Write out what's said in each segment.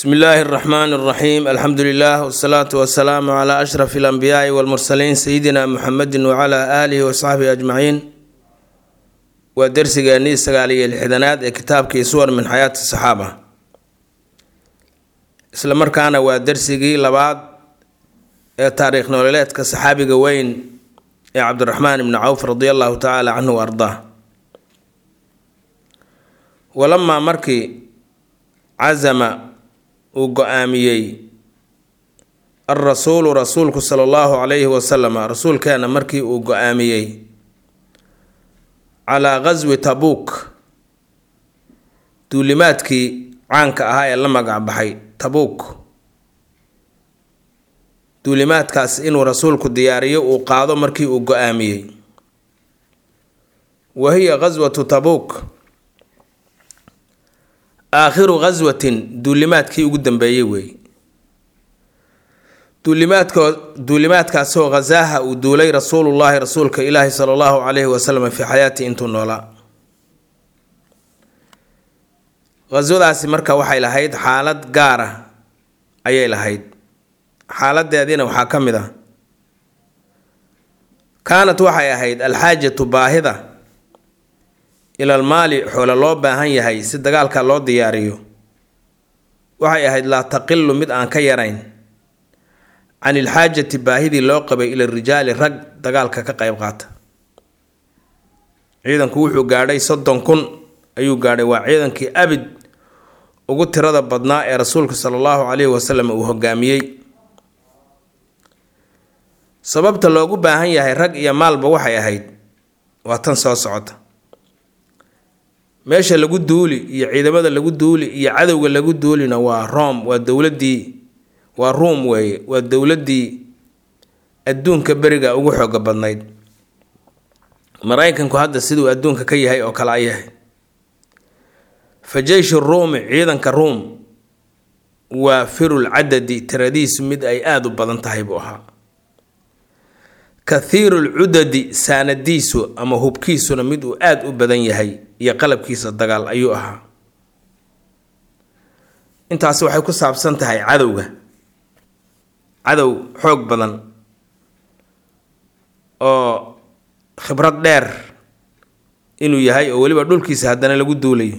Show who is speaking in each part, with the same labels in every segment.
Speaker 1: bsmi illaahi اraxmaan اraxiim alxamdu lilah wsalaatu wasalaamu cla ashraf اlanbiyaai wاlmursaliin sayidina muxamedi wcla aalihi wasaxbihi ajmaciin waa dersigeennii sagaal iyo lixdanaad ee kitaabkii suwar min xayaati saxaaba isla markaana waa dersigii labaad ee taariikh nololeedka saxaabiga weyn ee cabdiraxmaan ibni cawf radi allahu tacaala canhu wa ardaa walamaa markii casama uu go-aamiyey alrasuulu rasuulku sala allahu calayhi wasalama rasuulkeena markii uu go-aamiyey calaa qaswi tabuuk duulimaadkii caanka ahaa ee la magac baxay tabuuk duulimaadkaas inuu rasuulku diyaariyo uu qaado markii uu go-aamiyey wa hiya qaswatu tabuuk aakhiru qaswatin duulimaadkii ugu dambeeyey weey duulimaadko duulimaadkaasoo khasaaha uu duulay rasuulullaahi rasuulka ilaahi sala allahu calayhi wasalam fii xayaati intuu noolaa khaswadaasi marka waxay lahayd xaalad gaar ah ayay lahayd xaaladeediina waxaa ka mid ah kaanat waxay ahayd alxaajatu baahida ilal maali xoole loo baahan yahay si dagaalka loo diyaariyo waxay ahayd laa taqilu mid aan ka yarayn can ilxaajati baahidii loo qabay ila rijaali rag dagaalka ka qayb qaata ciidanku wuxuu gaadhay soddon kun ayuu gaadhay waa ciidankii abid ugu tirada badnaa ee rasuulka sala allahu calayhi wasalam uu hogaamiyey sababta loogu baahan yahay rag iyo maalba waxay ahayd waa tan soo socota meesha lagu duuli iyo ciidamada lagu duuli iyo cadowga lagu duulina waa rom waa dowladii waa ruum weeye waa dowladii adduunka beriga ugu xooga badnayd maraykanku hadda siduu adduunka ka yahay oo kale ay yahay fa jeysh ruumi ciidanka ruum waa firul cadadi tiradiisu mid ay aada u badan tahay buu ahaa kathiirul cudadi saanadiisu ama hubkiisuna mid uu aada u badan yahay iyo qalabkiisa dagaal ayuu ahaa intaasi waxay ku saabsan tahay cadowga cadow xoog badan oo khibrad dheer inuu yahay oo weliba dhulkiisa haddana lagu duulayo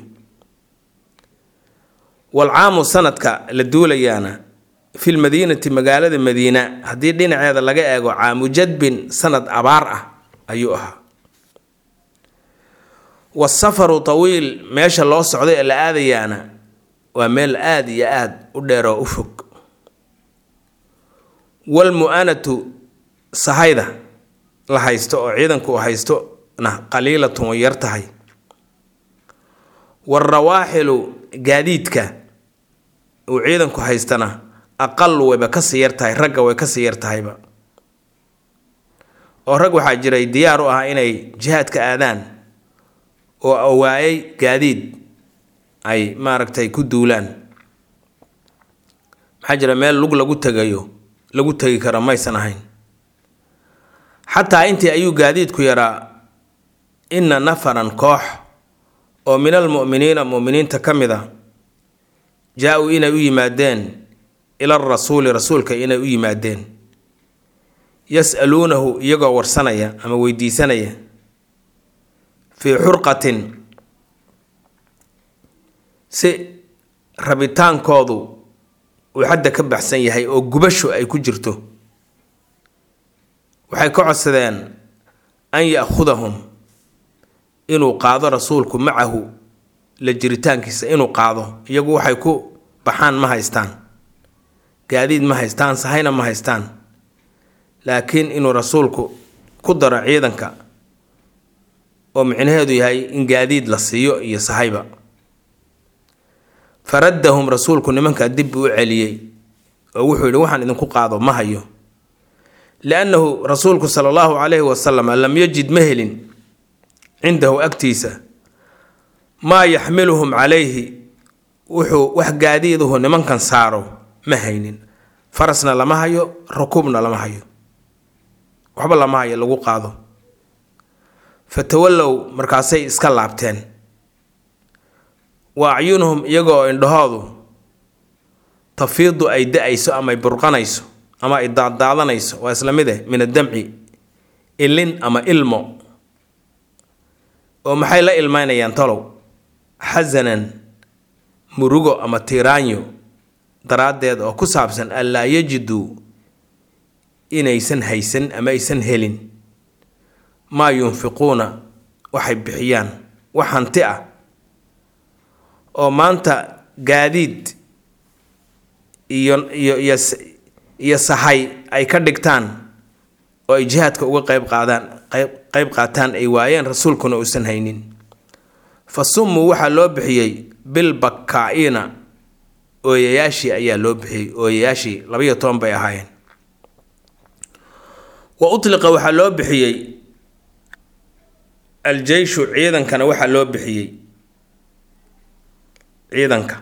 Speaker 1: walcaamu sanadka la duulayaana fil madiinati magaalada madiina haddii dhinaceeda laga eego caamu jadbin sanad abaar ah ayuu ahaa wasafaru tawiil meesha loo socday ee la aadayaana waa meel aada iyo aada u dheer oo u fog walmu-anatu sahayda la haysto oo ciidanku u haysto na qaliilatun way yar tahay waarawaaxilu gaadiidka uu ciidanku haystana aqal wayba kasii yar tahay ragga way kasii yar tahayba oo rag waxaa jiray diyaar u ah inay jihaadka aadaan oo awaayay gaadiid ay maaragtay ku duulaan maxaa jira meel lug lagu tegayo lagu tegi karo maysan ahayn xataa intii ayuu gaadiidku yaraa inna nafaran koox oo min almu'miniina mu'miniinta ka mid a jaa-uu inay u yimaadeen ila rasuuli rasuulka inay u yimaadeen yas-aluunahu iyagoo warsanaya ama weydiisanaya fii xurqatin si rabitaankoodu uu xadda ka baxsan yahay oo gubasho ay ku jirto waxay ka codsadeen an ya-khudahum inuu qaado rasuulku macahu la jiritaankiisa inuu qaado iyagu waxay ku baxaan ma haystaan gaadiid ma haystaan sahayna ma haystaan laakiin inuu rasuulku ku daro ciidanka oo micnaheedu yahay in gaadiid la siiyo iyo sahayba faraddahum rasuulku nimankaa dib uu celiyey oo wuxuu yidhi waxaan idinku qaado ma hayo liannahu rasuulku sala allahu calayhi wasalam lam yajid ma helin cindahu agtiisa maa yaxmiluhum calayhi wuxuu wax gaadiiduhu nimankan saaro ma haynin farasna lama hayo rukuubna lama hayo waxba lama hayo lagu qaado fatawallow markaasay iska laabteen wa acyunuhum iyagoo indhahoodu tafiidu ay da-ayso ama ay burqanayso ama ay daaddaadanayso waa isla mid eh min addamci ilin ama ilmo oo maxay la ilmeynayaan tolow xasanan murugo ama tiiraanyo daraaddeed oo ku saabsan anlaa yajiduu inaysan haysan ama aysan helin maa yunfiquuna waxay bixiyaan wax hanti ah oo maanta gaadiid iyo iyo iyo iyo sahay ay ka dhigtaan oo ay jihaadka uga qayb qaadaan qayb qayb qaataan ay waayeen rasuulkuna uusan haynin fa summuu waxaa loo bixiyey bilbakaa'iina ooyayaashii ayaa loo bixiyey ooyayaashii labayo toban bay ahaayeen wa utliqa waxaa loo bixiyey aljeyshu ciidankana waxaa loo bixiyey ciidanka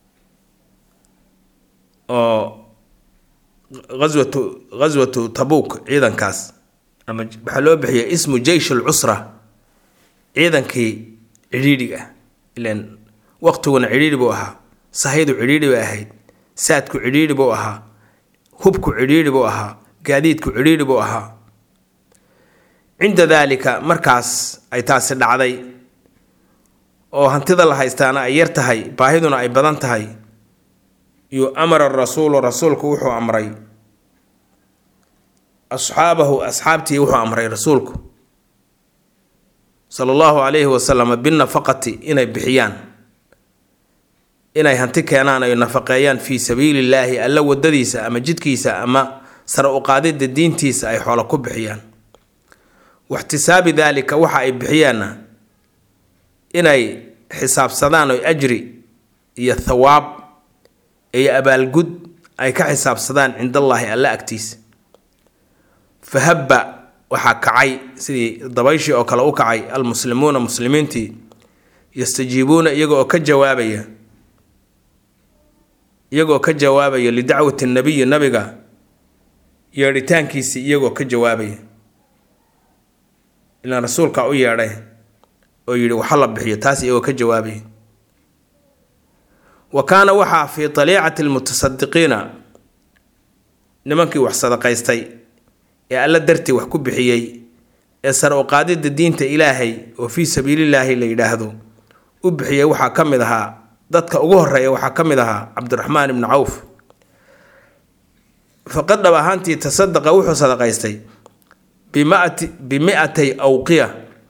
Speaker 1: oo aswatu ghaswatu tabuuk ciidankaas ama waxaa loo bixiyay ismu jeysh alcusra ciidankii cidhiidhiga ilan waqtiguna cidhiidhi buu ahaa sahaydu cidhiidhi bay ahayd saadku cidhiidhi buu ahaa hubku cidhiidhi buu ahaa gaadiidku cidhiidhi buu ahaa cinda daalika markaas ay taasi dhacday oo hantida la haystaana ay yar tahay baahiduna ay badan tahay yu amara rasuulu rasuulku wuxuu amray asxaabahu asxaabtii wuxuu amray rasuulku sala allahu calayhi wasalam binafaqati inay bixiyaan inay hanti keenaan ay nafaqeeyaan fii sabiilillaahi alla wadadiisa ama jidkiisa ama sare uqaadida diintiisa ay xoolo ku bixiyaan waxtisaabi daalika waxa ay bixiyaanna inay xisaabsadaan oo ajri iyo thawaab iyo abaalgud ay ka xisaabsadaan cind allaahi alla agtiisa fahabba waxaa kacay sidii dabayshii oo kale u kacay almuslimuuna muslimiintii yastajiibuuna iyaga oo ka jawaabaya iyagoo ka jawaabaya lidacwati nabiyi nabiga yeedhitaankiisii iyagoo ka jawaabaya ilaan rasuulka u yeedhay oo yidhi waxa la bixiyo taas iyagoo ka jawaabaya wa kaana waxaa fii taliicati lmutasadiqiina nimankii wax sadaqaystay ee alla dartii wax ku bixiyey ee sare u qaadida diinta ilaahay oo fii sabiilillaahi la yidhaahdo u bixiyey waxaa ka mid ahaa dadka ugu horeeya waxaa ka mid ahaa cabdiraxmaan ibni cawf faqad dhab ahaantii tasadaqa wuxuu sadaqaystay bimati bimi-atay awqiya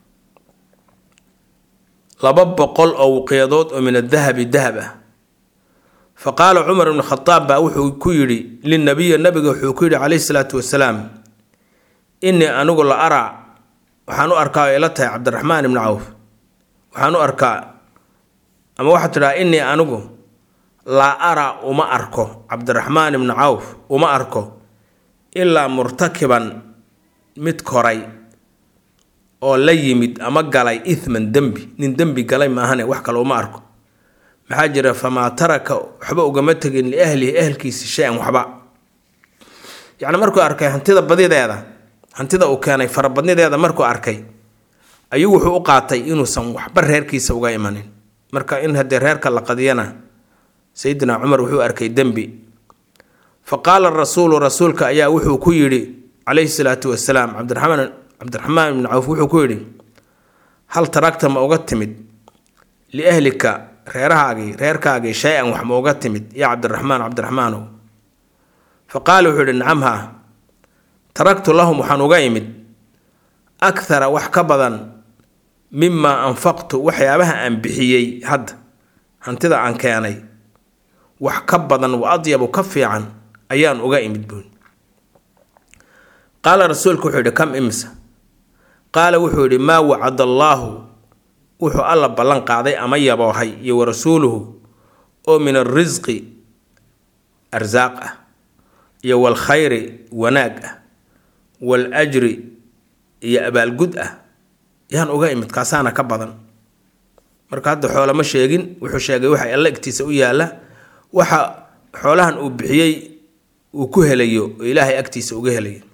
Speaker 1: laba boqol oo wuqiyadood oo min adahabi dahab ah fa qaala cumar ibnu khadaab baa wuxuu ku yidhi linabiyi nabiga wuxuu ku yidhi calayhi salaatu wasalaam innii anigu la araa waxaan u arkaa oo ila tahay cabdiraxmaan ibni cawf waxaan u arkaa ama waxaad tidhaha innii anigu laa araa uma arko cabdiraxmaan ibni cawf uma arko ilaa murtakiban mid koray oo la yimid ama galay ithman dembi nin dembi galay maahane wax kale uma arko maxaa jira famaa taraka waxba ugama tegin liahlihi ehelkiisi shay-an waxba yacni markuu arkay hantida badideeda hantida uu keenay farabadnideeda markuu arkay ayuu wuxuu u qaatay inuusan waxba reerkiisa uga imanin marka in haddee reerka la qadiyana sayidina cumar wuxuu arkay dembi fa qaala rasuulu rasuulka ayaa wuxuu ku yidhi calayhi salaatu wasalaam cabdiraxmaan cabdiraxmaan ibni cawf wuxuu ku yidhi hal taragta ma uga timid liahlika reerahaagii reerkaagii shay-an wax ma uga timid yaa cabdiraxmaan cabdiraxmaanow fa qaala wuxuu yidhi nacam haa taragtu lahum waxaan uga imid akhara wax ka badan mimaa anfaqtu waxyaabaha aan bixiyey hadda hantida aan keenay wax ka badan wa adyabu ka fiican ayaan uga imid buun qaala rasuulku wuxuu yidhi kam imsa qaala wuxuu yidhi maa wacada allaahu wuxuu alla ballan qaaday ama yaboohay iyo wa rasuuluhu oo min alrisqi arsaaq ah iyo walkhayri wanaag ah wal ajri iyo abaalgud ah yaan uga imid kaasaana ka badan marka hadda xoolama sheegin wuxuu sheegay waxa alla igtiisa u yaalla waxa xoolahan uu bixiyey uu ku helayo oo ilaahay agtiisa uga helayo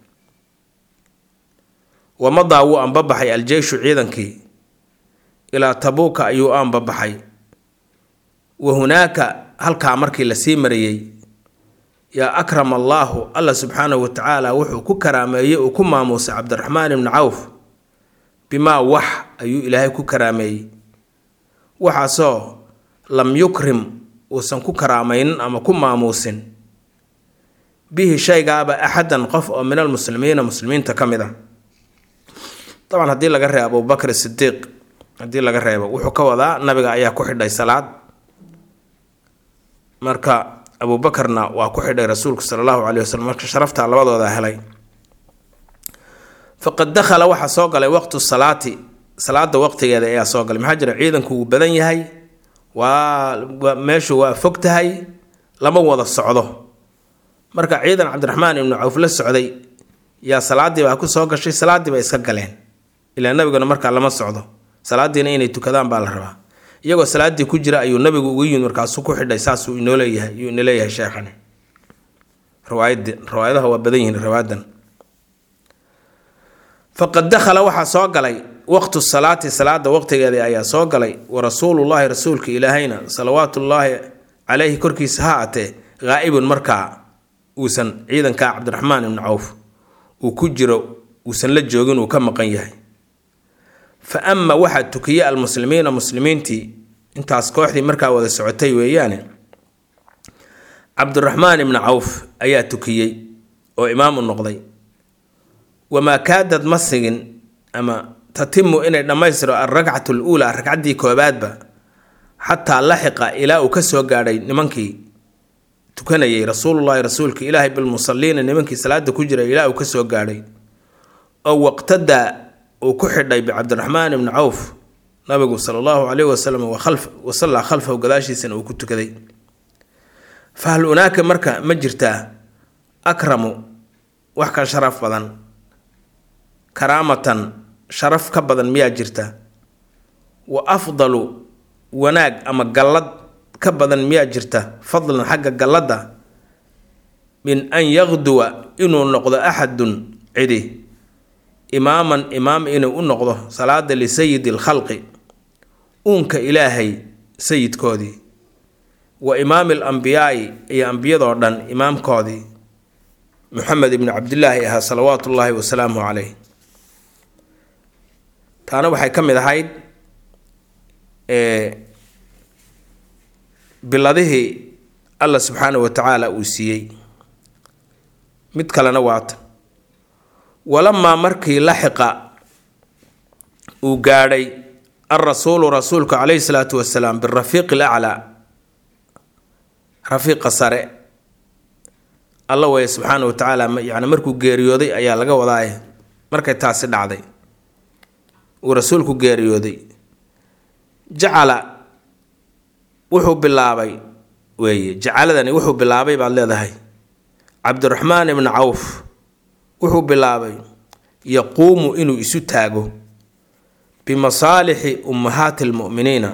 Speaker 1: wamadaa wuu anbabaxay aljeyshu ciidankii ilaa tabuuka ayuu anbabaxay wa hunaaka halkaa markii lasii marayey yaa akrama allaahu alla subxaanahu wa tacaala wuxuu ku karaameeyey uu ku maamuusay cabdiraxmaan ibni cawf bimaa wax ayuu ilaahay ku karaameeyey waxaasoo lam yukrim uusan ku karaamaynin ama ku maamuusin bihi shaygaaba axadan qof oo min almuslimiina muslimiinta ka mid a dabcan haddii laga reebo abubakr sidiiq haddii laga reebo wuxuu ka wadaa nabiga ayaa ku xidhay salaad marka abuubakarna waa ku xidhay rasuulku sala allahu caleyhi wasalam marka sharaftaa labadooda helay faqad dakhala waxaa soo galay waqtu salaati salaada waqtigeeda ayaa soo galay maxaa jira ciidanku wuu badan yahay waa meeshu waa fog tahay lama wada socdo marka ciidan cabdiraxmaan ibnu cawf la socday yaa salaadii baa ku soo gashay salaadii bay iska galeen ilaa nabiguna markaa lama socdo salaadiina inay tukadaan baa la rabaa iyagoo salaadii ku jira ayuu nabigu ugu yimid markaasuu ku xidhay saasuu inoo leeyahay yuu ina leeyahay sheekhani riwaayad riwaayadaha waa badan yihiin riwaayadan faqad dakhala waxaa soo galay waqtu salaati salaada waqtigeeda ayaa soo galay wa rasuulullaahi rasuulka ilaahayna salawaatullaahi caleyhi korkiisa ha atee ghaa'ibun markaa uusan ciidanka cabdiraxmaan ibnu cawf uu ku jiro uusan la joogin uu ka maqan yahay fa ama waxaa tukiyey almuslimiina muslimiintii intaas kooxdii markaa wada socotay weeyaane cabdiraxmaan ibnu cawf ayaa tukiyey oo imaam u noqday wamaa kaadad ma sigin ama tatimu inay dhammaystiro alrakcatu luulaa ragcaddii koobaadba xataa laxiqa ilaa uu kasoo gaadhay nimankii tukanayay rasuulullaahi rasuulka ilaahay bilmusaliina nimankii salaada ku jiray ilaa uu kasoo gaadhay oo waqtadaa uu ku xidhay bicabdiraxmaan ibni cawf nabigu sala allahu caleyhi wasalam wasallaa khalfahu gadaashiisana uu ku tukaday fahal unaaka marka ma jirtaa akramu wax ka sharaf badan karaamatan sharaf ka badan miyaa jirta wa afdalu wanaag ama gallad ka badan miyaa jirta fadlan xagga galladda min an yaqduwa inuu noqdo axadun cidi imaaman imaam inuu u noqdo salaada lisayidi alkhalqi uunka ilaahay sayidkoodii wa imaami alambiyaai iyo ambiyadoo dhan imaamkoodii muxamed ibni cabdilaahi ahaa salawaatu ullaahi wasalaamu caleyh taana waxay ka mid ahayd biladihii alla subxaanahu wa tacaala uu siiyey mid kalena waata walamaa markii laxiqa uu gaadhay alrasuulu rasuulku caleyhi salaatu wasalaam birafiiqi alaclaa rafiiqa sare alla waya subxaana wa tacaala yani markuu geeriyooday ayaa laga wadaaye markay taasi dhacday uu rasuulku geeriyooday jacala wuxuu bilaabay weeye jacaladani wuxuu bilaabay baad leedahay cabdiraxmaan ibni cawf wuxuu bilaabay yaquumu inuu isu taago bimasaalixi ummahaati lmu'miniina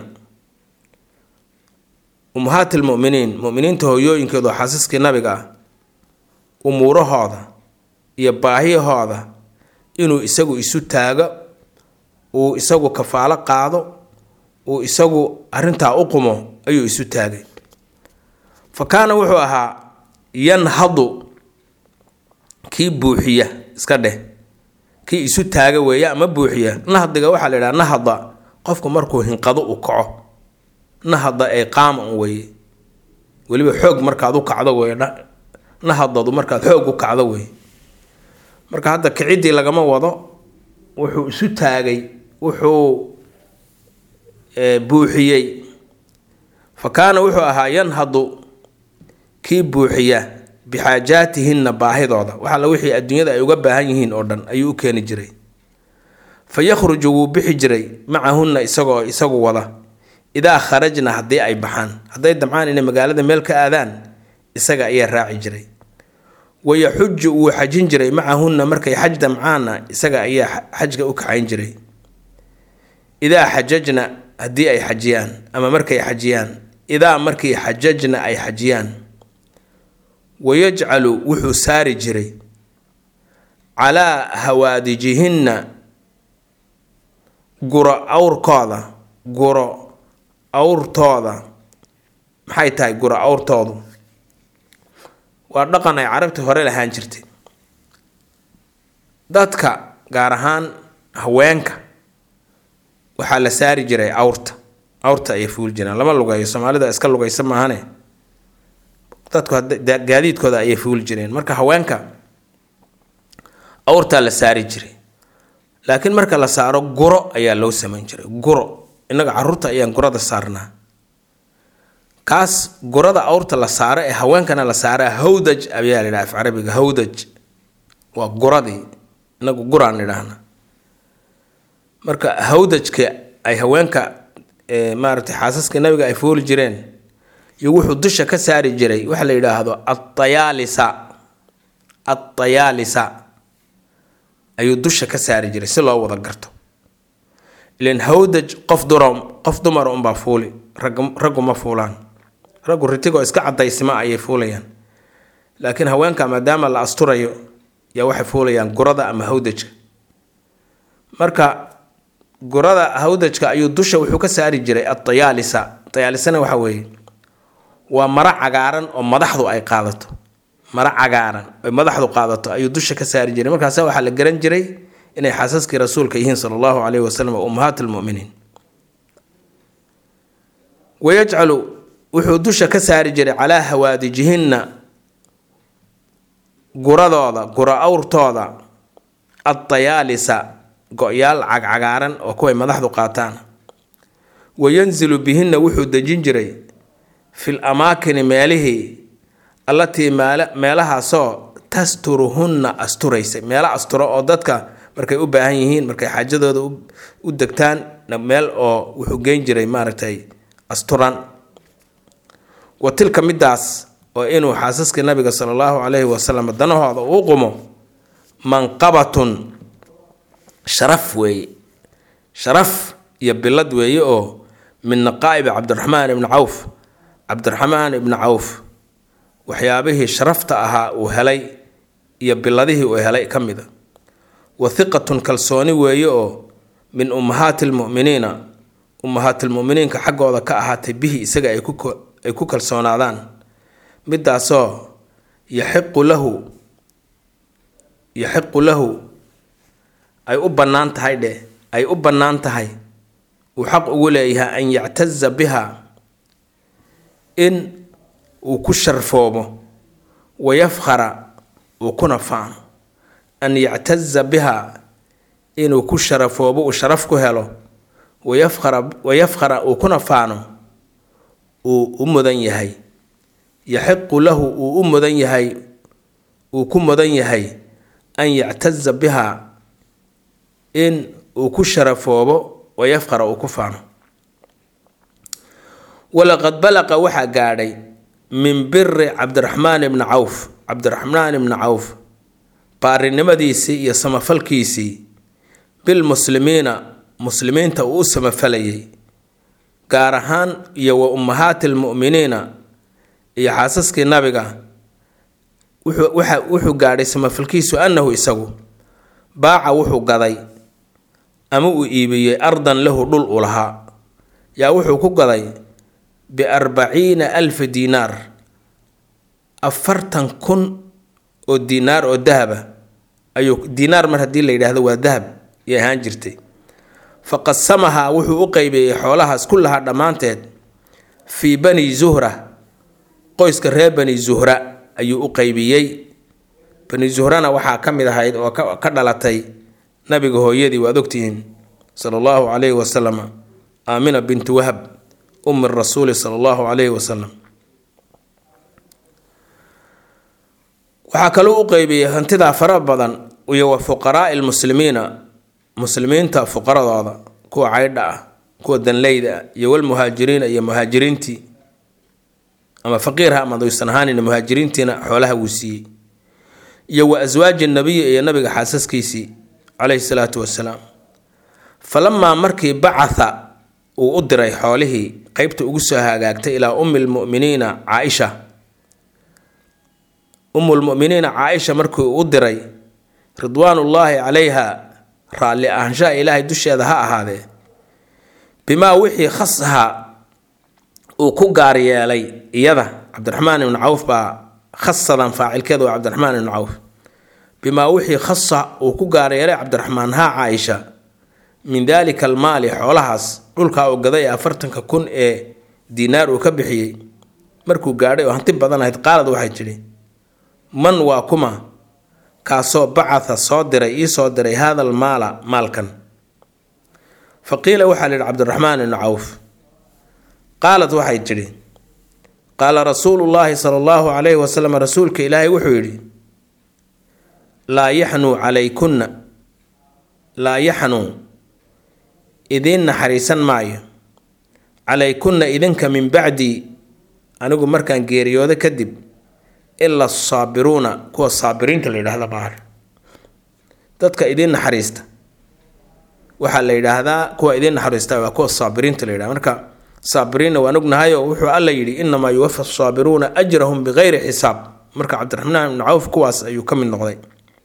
Speaker 1: ummahaati lmu'miniin mu'miniinta hooyooyinkeedu xaasiskii nabiga ah umuurahooda iyo baahiyahooda inuu isagu isu taago uu isagu kafaalo qaado uu isagu arrintaa u qumo ayuu isu taagay fa kaana wuxuu ahaa yanhadu kii buuxiya iska dheh kii isu taaga weeye ama buuxiya nahdiga waxaa la yidhaha nahada qofku markuu hinqado u kaco nahada ay qaama un weeye weliba xoog markaad u kacdo weye nahadadu markaad xoog u kacdo weye marka hadda kiciddii lagama wado wuxuu isu taagay wuxuu buuxiyey fa kaana wuxuu ahaa yanhadu kii buuxiya bixaajaatihinna baahidooda waxalla wixii adduunyada ay uga baahan yihiin oo dhan ayuu u keeni jiray fa yakhruju wuu bixi jiray macahunna isagoo isagu wada idaa kharajna haddii ay baxaan hadday damcaan inay magaalada meel ka aadaan isaga ayaa raaci jiray wayaxuju wuu xajin jiray macahunna markay xaj damcaanna isaga ayaa xajka u kaxayn jiray idaa xajajna haddii ay xajiyaan ama markay xajiyaan idaa markii xajajna ay xajiyaan wayajcalu wuxuu saari jiray calaa hawaadijihinna guro awrkooda guro awrtooda maxay tahay guro awrtoodu waa dhaqan ay carabtii hore lahaan jirtay dadka gaar ahaan haweenka waxaa la saari jiray awrta awrta ayay fuuli jireen lama lugeeyo soomaalida iska lugaysa maahane dadku gaadiidkooda ayay fuuli jireen marka haweenka awrtaa la saari jiray laakiin marka la saaro guro ayaa loo samayn jiray guro innaga caruurta ayaan gurada saarnaa kaas gurada awrta la saaro ee haweenkana la saara hawdaj ayaa la yidhaha af carabiga hawdaj waa guradii inagu guraan idhaahna marka hawdajka ay haweenka maaragtay xaasaska nabiga ay fooli jireen iyo wuxuu dusha ka saari jiray waxa la yidhaahdo atayaalisa atayaalisa ayuu dusha ka saari jiray si loo wada garto ilan hawdaj qof dura qof dumar unbaa fuuli rag raggu ma fuulaan raggu ritigoo iska cadaysima ayay fuulayaan laakiin haweenka maadaama la asturayo yaa waxay fuulayaan gurada ama hawdajka marka gurada hawdajka ayuu dusha wuxuu ka saari jiray atayaalisa tayaalisana waxa weeye waa maro cagaaran oo madaxdu ay qaadato maro cagaaran oy madaxdu qaadato ayuu dusha ka saari jiray markaasa waxaa la garan jiray inay xaasaskii rasuulka yihiin sala allahu caleyhi wasalam oo ummahaat lmuminiin wayajcalu wuxuu dusha ka saari jiray calaa hawaadijihinna guradooda gura awrtooda adtayaalisa go-yaal cagcagaaran oo kuway madaxdu qaataan wayanzilu bihinna wuxuu dejin jiray fil amaakini meelihii allatii meelahaasoo tasturuhunna asturaysay meelo asturo oo dadka markay u baahan yihiin markay xaajadooda u degtaan meel oo wuxuu geyn jiray maaragtay asturan wa tilka midaas oo inuu xaasaskii nabiga sala allahu calayhi wasalam danahooda uu qumo manqabatun sharaf weeye sharaf iyo bilad weeye oo min naqaa'ibi cabdiraxmaan ibni cawf cabdiraxmaan ibni cawf waxyaabihii sharafta ahaa uu helay iyo biladihii uu helay ka mida wa hiqatun kalsooni weeye oo min ummahaati lmu'miniina ummahaatilmuminiinka xaggooda ka ahaatay bihi isaga ay ku kalsoonaadaan midaasoo yaxiqu lahu yaxiqu lahu ay u bannaan tahay dheh ay u bannaan tahay uu xaq ugu leeyahay an yactaza biha in uu ku sharfoobo wayafkhara uu kuna faano an yactaza biha inuu ku sharafoobo uu sharaf ku helo wayafkhara wayafkhara uu kuna faano uu u mudan yahay yaxiqu lahu uu u mudan yahay uu ku mudan yahay an yactaza biha in uu ku sharafoobo wayafkhara uu ku faano walaqad balaqa waxaa gaadhay min biri cabdiraxmaan ibni cawf cabdiraxmaan ibni cawf baarinimadiisii iyo samafalkiisii bilmuslimiina muslimiinta uu u samafalayay gaar ahaan iyo wa ummahaati lmu'miniina iyo xaasaskii nabiga wuxuu gaadhay samafalkiisu annahu isagu baaca wuxuu gaday ama uu iibiyey ardan lahu dhul u lahaa yaa wuxuu ku gaday biarbaciina alfa diinaar afartan kun oo diinaar oo dahaba ayuu diinaar mar haddii la yidhaahdo waa dahab yay ahaan jirtay fa qasamahaa wuxuu u qeybiyey xoolahaas ku lahaa dhammaanteed fii bani zuhra qoyska reer bani zuhra ayuu u qeybiyey bani zuhrana waxaa ka mid ahayd oo ka dhalatay nabiga hooyadii waad ogtihiin sala allahu calayhi wasalam aamina binti wahab ummi rasuuli sala allahu calayhi wasalam waxaa kaloo u qeybiyey hantidaa fara badan iyo wa fuqaraai lmuslimiina muslimiinta fuqaradooda kuwa caydha ah kuwa danleyda ah iyo walmuhaajiriina iyo muhaajiriintii ama faqiirha ama duysan ahaanina muhaajiriintiina xoolaha wuu siiyey iyo wa aswaaji nabiyi iyo nabiga xaasaskiisii calayhi salaatu wasalaam falamaa markii bacatha uu u diray xoolihii qeybta ugu soo hagaagtay ilaa ummi lmu'miniina caaisha ummulmu'miniina caaisha markii uu u diray ridwaanullaahi calayha raalli ahaanshaha ilaahay dusheeda ha ahaadee bimaa wixii khasaha uu ku gaar yeelay iyada cabdiraxmaan ibnu cawf baa khasadan faacilkeeda waa cabdiraxmaan ibnu cawf bimaa wixii khasa uu ku gaaryeelay cabdiraxmaan haa caaisha min daalika almaali xoolahaas dhulkaa uu gaday afartanka kun ee diinaar uu ka bixiyey markuu gaadhay oo hanti badan ahayd qaalad waxay tidhi man waa kuma kaasoo bacatha soo diray ii soo diray haada almaala maalkan fa qiila waxaa la yidhi cabdiraxmaan ibnu cawf qaalad waxay tidhi qaala rasuulu llaahi sala allahu calayhi wasalam rasuulka ilaahay wuxuu yidhi laa yaxnuu calaykunna laa yaxnuu idiin naxariisan maayo calaykunna idinka min bacdii anigu markaan geeriyoodo kadib ila asaabiruuna kuwa saabiriinta la yidhahda baar dadka idiin naxariista waxaa la yidhaahdaa kuwa idiin naxariista waa kuwa saabiriinta la yidhahda marka saabiriinna waan ognahayo wuxuu alla yidhi inamaa yuwafa asaabiruuna ajrahum bikayri xisaab marka cabdiraxmaan ibnu cawf kuwaas ayuu ka mid noqday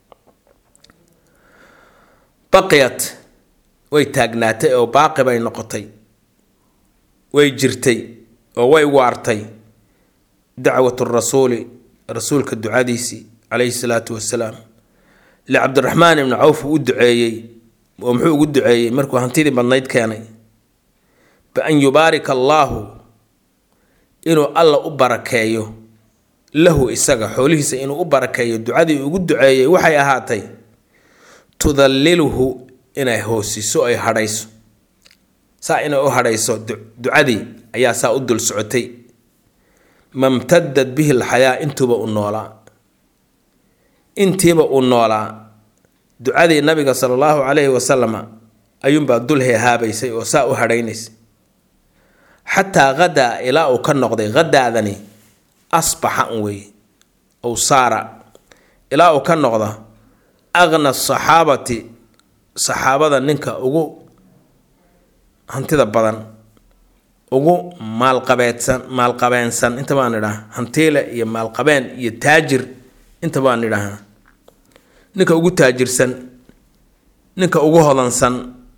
Speaker 1: baqiyat way taagnaatay oo baaqi bay noqotay way jirtay oo way waartay dacwatu rasuuli rasuulka ducadiisii calayhi salaatu wasalaam licabdiraxmaan ibnu cawf uu u duceeyey oo muxuu ugu duceeyey markuu hantidii badnayd keenay bian yubaarika allaahu inuu alla u barakeeyo lahu isaga xoolihiisa inuu u barakeeyo ducadii ugu duceeyey waxay ahaatay tudalliluhu inay hoosiso ay hadhayso saa inay u hadhayso ducadii ayaa saa u dul socotay mamtadad bihi lxayaa intuuba u noolaa intiiba uu noolaa ducadii nabiga sala allahu calayhi wasalama ayuunbaa dul heehaabaysay oo saa u hadhaynaysay xataa hadaa ilaa uu ka noqday hadaadani asbaxa un weeye ow saara ilaa uu ka noqda aqna saxaabati saxaabada ninka ugu hantida badan ugu maalqabeedsan maalqabeensan inta baan idhaha hantiile iyo maalqabeen iyo taajir inta baan idhaha ninka ugu taajirsan ninka ugu hodansan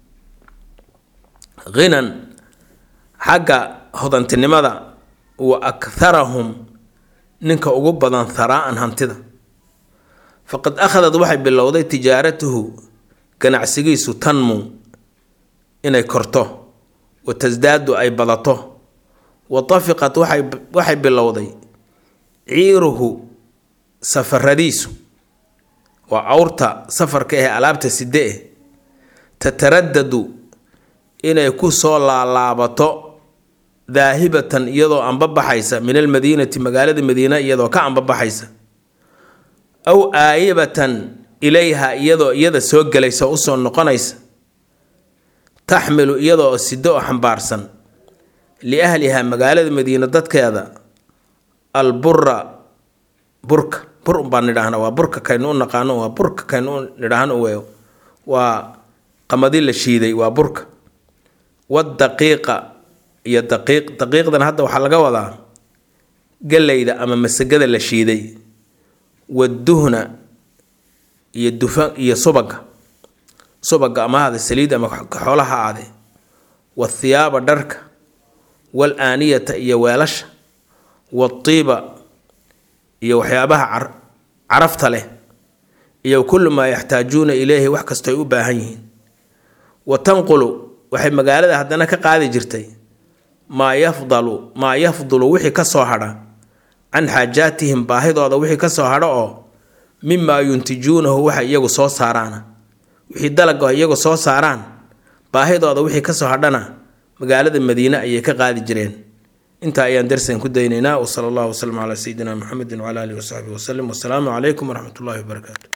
Speaker 1: khinan xagga hodantinimada wa akharahum ninka ugu badan haraa'an hantida faqad akhadad waxay bilowday tijaaratuhu ganacsigiisu tanmu inay korto wa tasdaadu ay badato wa tafiqat waxay waxay bilowday ciiruhu safaradiisu waa awrta safarka ee alaabta side eh tataradadu inay ku soo laalaabato daahibatan iyadoo anbabaxaysa min almadiinati magaalada madiina iyadoo ka anbabaxaysa aw aayibatan ilayha iyadoo iyada soo gelaysa usoo noqonaysa taxmilu iyadoo sido oo xambaarsan liahliha magaalada madiina dadkeeda albura burka bur baan nidhaahna waa burka kaynu u naqaano waa burka kaynu u nidhaahno we waa qamadi la shiiday waa burka wadaqiiqa iyo daqiiq daqiiqdan hadda waxaa laga wadaa galeyda ama masagada la shiiday waduhna iyo dufa iyo subaga subaga ama ahaade saliid ama xoolaha aade wathiyaaba dharka wal aaniyata iyo weelasha watiiba iyo waxyaabaha carafta leh iyo kullu maa yaxtaajuuna ileyhi wax kastoy u baahan yihiin wa tanqulu waxay magaalada haddana ka qaadi jirtay maa yafdalu maa yafdulu wixii ka soo hadha can xaajaatihim baahidooda wixii ka soo hadho oo mimaa yuntijuunahu waxay iyagu soo saaraana wixii dalaga iyagu soo saaraan baahidooda wixii kasoo hadhana magaalada madiine ayay ka qaadi jireen intaa ayaan darsan ku daynaynaa wsala allahu waslama calaa sayidina muxamedin wcala alihi wasaxbihi wasalim wasalaamu calaykum waraxmat ullahi wabarakaatu